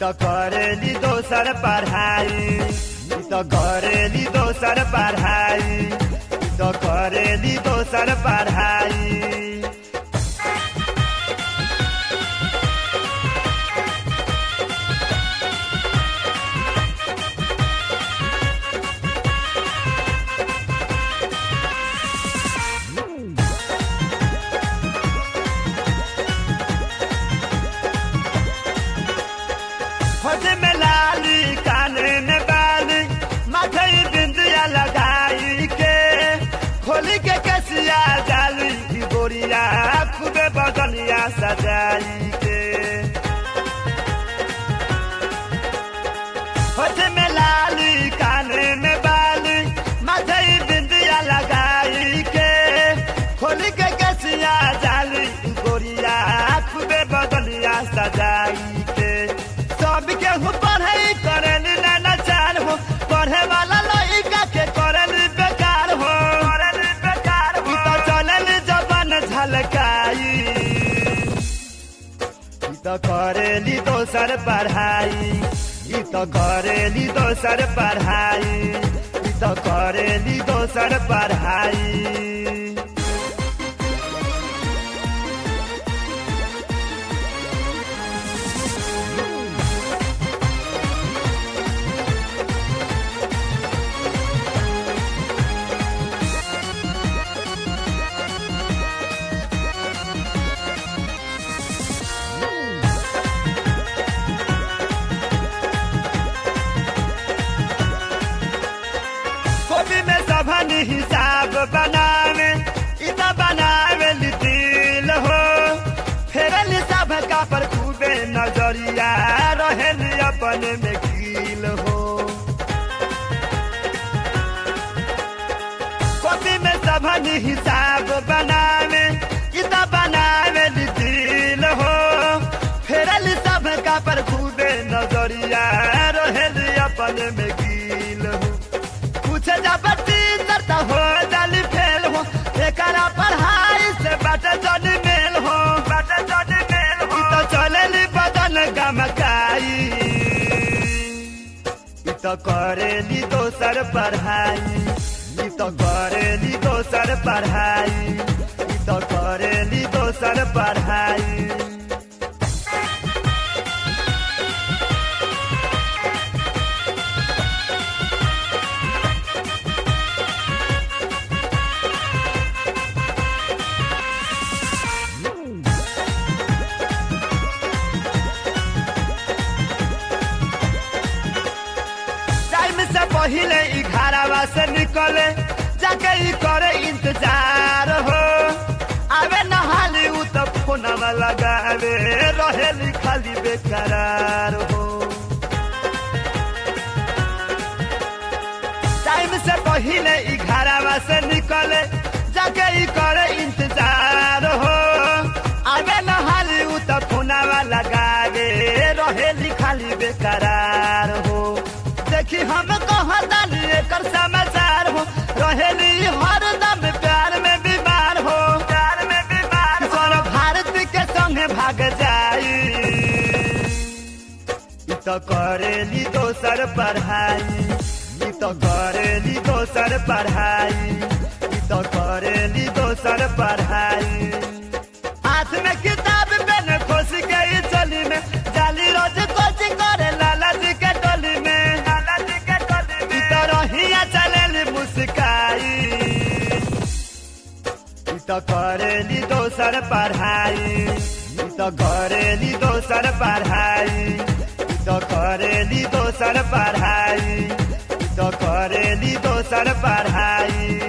त करेली दोसर पढ़ाई ई त करेली दोसर पढ़ाई ई त करेली दोसर पढ़ाई खोज में लाली काने में बाली माथे बिंदिया लगाई के खोली के कसिया जाली की गोरिया खूबे बदनिया सजाई के खोज में लाली काने में बाली माथे बिंदिया लगाई के खोली के कसिया जाली की गोरिया खूबे बदनिया सजाई के सबके हूँ पढ़े करल नचार हो पढ़े वाला लड़का के करल बेकार हो करल बेकार हो तो चलल जबन झलकाई ई तो करेली दोसर पढ़ाई ई तो करेली दोसर पढ़ाई ई तो करेली दोसर पढ़ाई कॉपी में सभन हिसाब बनावे इत बनावे दिल हो फेरल सब का पर खूबे नजरिया रहल अपन में कील हो कॉपी में सभन हिसाब बनावे इत बनावे दिल हो फेरल सब का पर खूबे नजरिया रहल अपन में कील हो कुछ जबरती करता हो जाली फेल हो एकरा पढ़ाई से बट जन मेल हो बट जन मेल हो तो चलेली बदन गमकाई ई तो करेली दोसर पढ़ाई ई तो करेली दोसर पढ़ाई ई तो करेली दोसर पढ़ाई टाइम से पहले ई घरावा से निकले जाके ई करे इंतजार हो आवे नहाली उ तो फोनवा लगावे रहेली खाली बेकरार हो टाइम से पहले ई घरावा से निकले जाके ई करे इंतजार हो आवे नहाली उ तो फोनवा लगावे रहेली खाली बेकरार हो देखी हम कहतानी एकर समाचार हो रहेली हरदम प्यार में बीमार हो प्यार में बीमार सर भारत के संगे भाग जाई ई तो करेली दोसर पढ़ाई ई तो करेली दोसर पढ़ाई ई तो करेली दोसर पढ़ाई हाथ में किताब पेन खोस के ई चली में जाली रोज कोचिंग करे लाला जी के टोली में लाला जी के टोली में तो रहिया चलेली मुस्काई ई तो करेली दोसर पढ़ाई ई तो करेली दोसर पढ़ाई ई तो करेली दोसर पढ़ाई ई तो करेली दोसर पढ़ाई